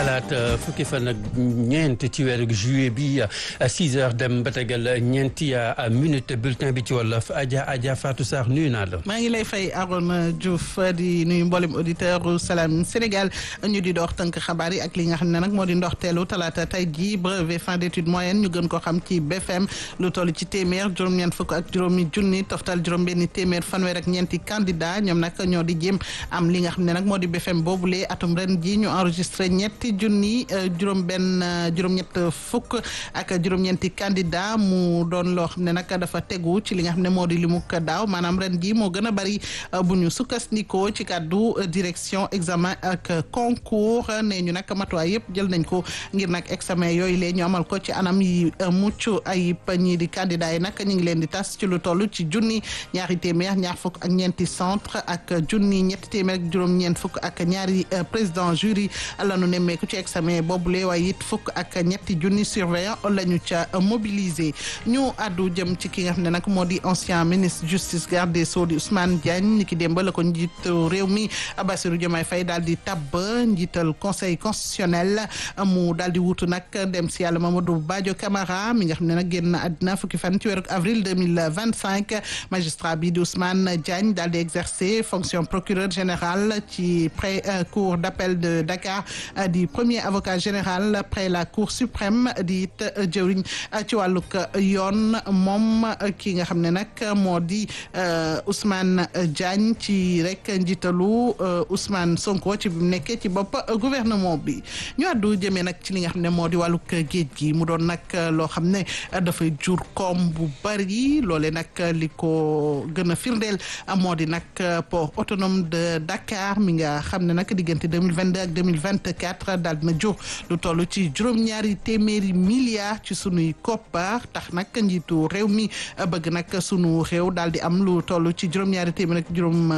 talaata fukki fan ak ñeent ci weeru juillet bi 6 heures dem ba tegal ñeenti minute bulletin bi ci wolof Adja Adja Fatou Sarr nuyu naa la. maa ngi lay fay Arona Diouf di nuyu mboolem auditeur Salam Sénégal ñu di dox tënk xabaar yi ak li nga xam ne nag moo di ndoxteelu talaata tey jii brevet fin d'études moyennes ñu gën ko xam ci BFM lu toll ci téeméer juróom-ñeent fukk ak juróomi junni toftal juróom-benni téeméer fanweer ak ñeenti candidat ñoom nag ñoo di jéem am li nga xam ne nag moo di BFM boobule atum ren ji ñu enregistré ñetti junni juróom-benn juróom-ñett fukk ak juróom-ñeenti candidat mu doon loo xam ne nag dafa tegu ci li nga xam ne moo di limuk daaw maanaam ren ji moo gën a bari bu ñu sukkandikoo ci kàddu direction examen ak concours nee ñu nag matuwaay yëpp jël nañ ko ngir nag examen yooyu lee ñu amal ko ci anam yi mucc ayib ñii di candidat yi nag ñu ngi leen di tas ci lu toll ci junni ñaari téeméer ñaar fukk ak ñeenti centre ak junni ñetti téeméer ak juróom-ñeent fukk ak ñaari président jury la ñu nemmeeku ci examen boobule waaye it fukk ak ñetti junni surveillant la ñu ca mobiliser ñu àddu jëm ci ki nga xam ne nag moo di ancien ministre justice garde des sceaux di Ousmane Diagne ni ki démb la ko njiitu réew mi Bassirou Diomaye Faye daal di tabb njiital conseil constitutionnel mu daal di wutu nag dem si yàlla Mamadou Badio Camara mi nga xam ne nag génn àddina fukki fan ci weeru avril 2025 magistrat bi di Ousmane Diagne daal di exercer fonction procureur général ci près cour d'appel de Dakar di premier avocat général près la cour suprême di it jëwriñ ci wàllug yoon moom ki nga xam ne nag moo di Ousmane Diagne ci rek njiitalu Ousmane Sonko ci bi mu nekkee ci bopp gouvernement bi ñu àddu jëmee nag ci li nga xam ne moo di wàllug géej gi mu doon nag loo xam ne dafay jur koom bu bari loole nag li ko gën a firndeel moo di nag port autonome de Dakar mi nga xam ne nag diggante 2022 ak 2024 daal dina jur lu toll ci juróom-ñaari téeméeri milliards ci sunuy koppar tax nag njiitu réew mi bëgg nag sunu réew daal di am lu toll ci juróom-ñaari téeméer ak juróom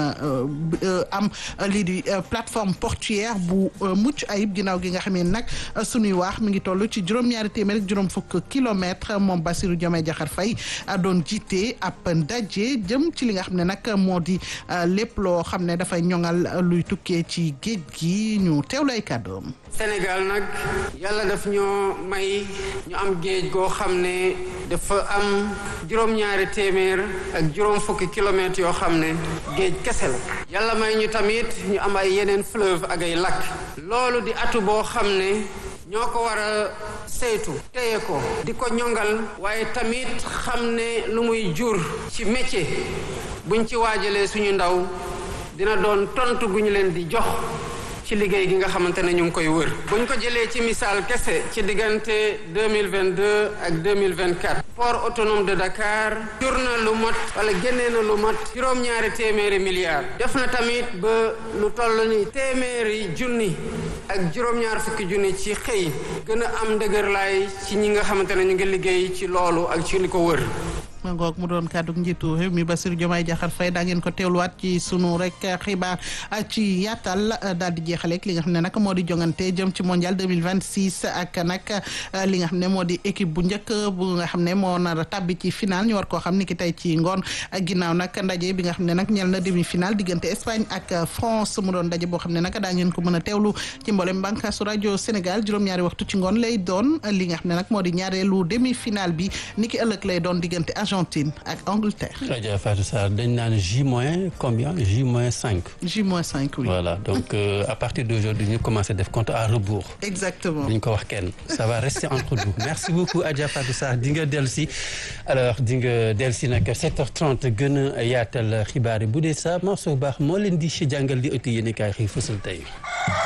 am lii di plateforme portuaire bu mucc ayib ginnaaw gi nga xam ne nag sunuy waax mi ngi toll ci juróom-ñaari téeméer ak juróom fukk kilomètres moom Bassirou Diomaye Diakhar Faye doon jiite ab ndaje jëm ci li nga xam ne nag moo di lépp loo xam ne dafay ñoŋal luy tukkee ci géej gi ñu teewlu ay kàddoom Sénégal nag yàlla daf ñoo may ñu am géej goo xam ne dafa am juróom-ñaari téeméer ak juróom fukki kilomètres yoo xam ne géej kese la yàlla may ñu tamit ñu am ay yeneen fleuve ak ay lac loolu di atu boo xam ne ñoo ko war a saytu téye ko di ko ñongal waaye tamit xam ne lu muy jur ci métier buñ ci waajalee suñu ndaw dina doon tontu gu ñu leen di jox ci liggéey gi nga xamante ne ñu ngi koy wër buñ ko jëlee ci misaal kese ci diggante 2022 ak 2024 port autonome de Dakar jur na lu mat wala génnee na lu mat juróom-ñaari téeméeri milliards def na tamit ba lu toll ni téeméeri junni ak juróom-ñaar fukki junni ci xëy gën a am ndëgërlaay ci ñi nga xamante ne ñu ngi liggéey ci loolu ak ci li ko wër ma ngoog mu doon kàddu njiitu réew mi Bassirou Diomaye Diakhar Faye daa ngeen ko teewluwaat ci sunu rek xibaar ci yaatal daal di jeexaleeg li nga xam ne nag moo di jongante jëm ci mondial 2026 ak nag li nga xam ne moo di équipe bu njëkk bu nga xam ne moo nar a tàbbi ci final ñu war koo xam ni ki tey ci ngoon ginnaaw nag ndaje bi nga xam ne nag ñel na demi final diggante Espagne ak France mu doon ndaje boo xam ne nag daa ngeen ko mën a teewlu ci mboolem bànqaasu rajo Sénégal juróom-ñaari waxtu ci ngoon lay doon li nga xam ne nag moo di ñaareelu demi final bi ni ki ëllëg lay doon diggante Argentine ak Angleterre. Adja Fatou Sarr dañ naan J moins combien J moins cinq. J moins cinq oui. voilà donc euh, à partir d'aujourd'hui ñu commencé def compte à rebours. exactement duñ ko wax kenn ça va rester entre nous merci beaucoup Adja Fatou Sarr di nga dellu si alors di nga dellu si nag 7h30 gën a yaatal xibaar yi bu dee sa morceau baax moo leen di si jàngal di ëtt yéen i kaay xëy fësal tey.